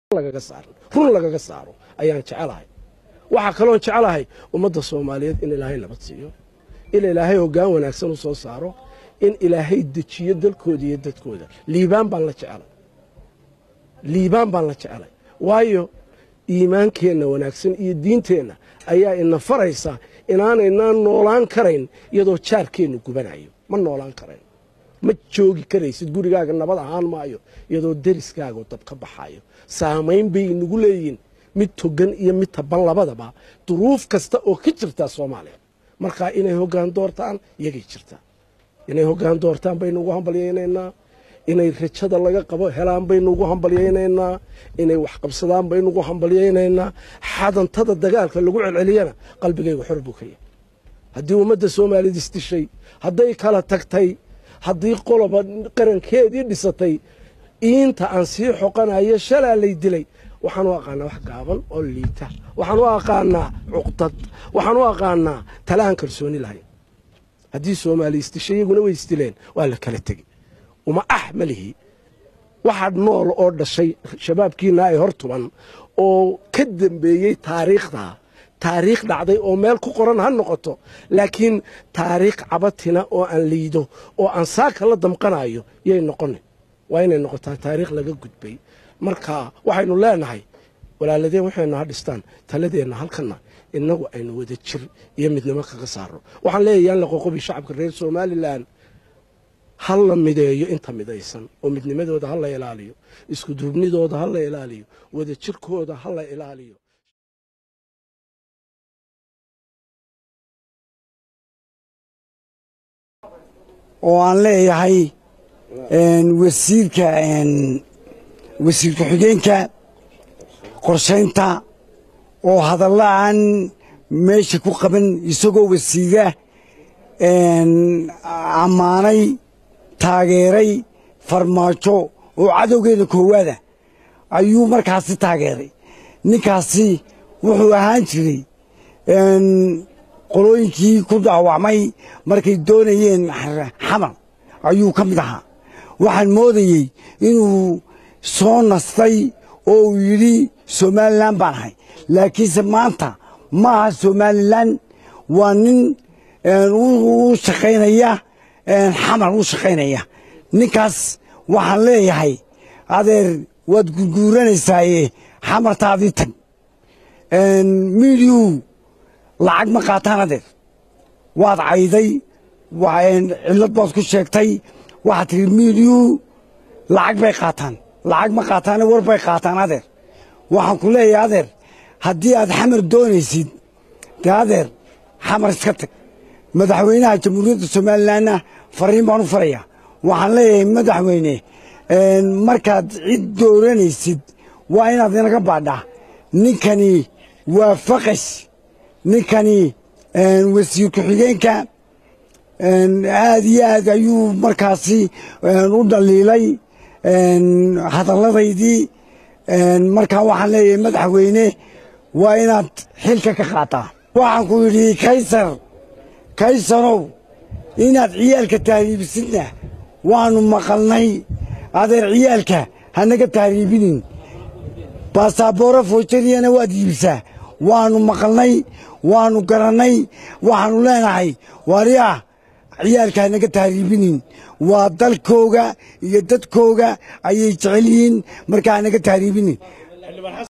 lagaga saaro run lagaga saaro ayaan jecelahay waxaa kaloon jecelahay ummadda soomaaliyeed in ilaahay nabad siiyo in ilaahay hoggaan wanaagsan u soo saaro in ilaahay dejiyo dalkooda iyo dadkooda liibaan baan la jecelay liibaan baan la jecelay waayo iimaankeenna wanaagsan iyo diinteenna ayaa ina faraysa inaanaynaan noolaan karayn iyadoo jaarkeennu gubanayo ma noolaan karayn ma joogi karaysid gurigaaga nabad ahaan maayo iyadoo deriskaagu dab ka baxayo saamayn bay inagu leeyihin mid togan iyo mid taban labadaba duruuf kasta oo ka jirtaa soomaaliya markaa inay hoggaan doortaan iyagay jirtaa inay hoggaan doortaan baynu ugu hambalyaynaynaa inay rajada laga qabo helaan baynu ugu hambalyaynaynaa inay waxqabsadaan baynu ugu hambalyaynaynaa xadantada dagaalka lagu celceliyana qalbigayga xor buu ka yahay haddii ummadda soomaaliyad isdishay hadday kala tagtay haddii qoloba qarankeedii dhisatay iinta aan sii xoqanayo shalaa lay dilay waxaan u aqaanaa wax gaaban oo liita waxaan u aqaanaa cuqdad waxaan u aqaanaa tala aan kalsooni lahayn haddii soomaaliya isdishay iyaguna way isdileen waa la kala tegi uma ah ma lihi waxaa nool oo dhashay shabaabkiina ay hor tuban oo ka dambeeyey taariikhda taariikh dhacday oo meel ku qoran ha noqoto laakiin taariikh cabatina oo aan liido oo aan saaka la damqanayo yay noqonin waa inay noqotaa taariikh laga gudbay marka waxaynu leenahay walaaladeen waxaynu ha dhistaan taladeenna halkana innagu aynu wada jir iyo midnimo kaga saaro waxaan leeyahay yaan la qoqobi shacabka reer somalilan ha la mideeyo inta midaysan oo midnimadooda ha la ilaaliyo isku duubnidooda ha la ilaaliyo wada jirkooda ha la ilaaliyo oo aan leeyahay wasiirka wasiir ku-xigeenka qorshaynta oo hadalla aan meesha ku qaban isagoo wasiira ammaanay taageeray farmaajo oo cadowgeeda koowaada ayuu markaasi taageeray ninkaasi wuxuu ahaan jiray qolooyinkii ku dhaawacmay markay doonayeen xamar ayuu ka mid ahaa waxaan moodayey inuu soo nastay oo uu yidhi somalilan baan ahay laakiinse maanta ma aha somalilan waa nin u shaqaynaya xamar u shaqaynaya ninkaas waxaan leeyahay adeer waad gurguuranaysaaye xamartaadii tag miidiyuu lacag ma qaataan adeer waad cayday cillad baad ku sheegtay waxaad tihi miidiyuu lacag bay qaataan lacag ma qaataane war bay qaataan adeer waxaan ku leeyahay adeer haddii aad xamar doonaysid dee adeer xamar iska tag madaxweynaha jamhuuriyadda somalilanna fariin baan u farayaa waxaan leeyahay madaxweyne markaad cid dooranaysid waa inaad inaga baadhaa ninkani waa faqash ninkani wasiir ku-xigeenka aad iyo aad ayuu markaasi u dhaliilay hadalladaydii markaa waxaan leeyahay madaxweyne waa inaad xilka ka qaataa waxaan ku yidhi kaysar kaysarow inaad ciyaalka tahriibisidna waannu maqalnay adeer ciyaalka hanaga tahriibinin baasabooro fojariyana waad iibsaa waannu maqalnay waannu garannay waxaannu leenahay waaryaah ciyaalka hanaga tahriibinin waa dalkooga iyo dadkooga ayay jecel yihiin markaa hanaga tahriibinin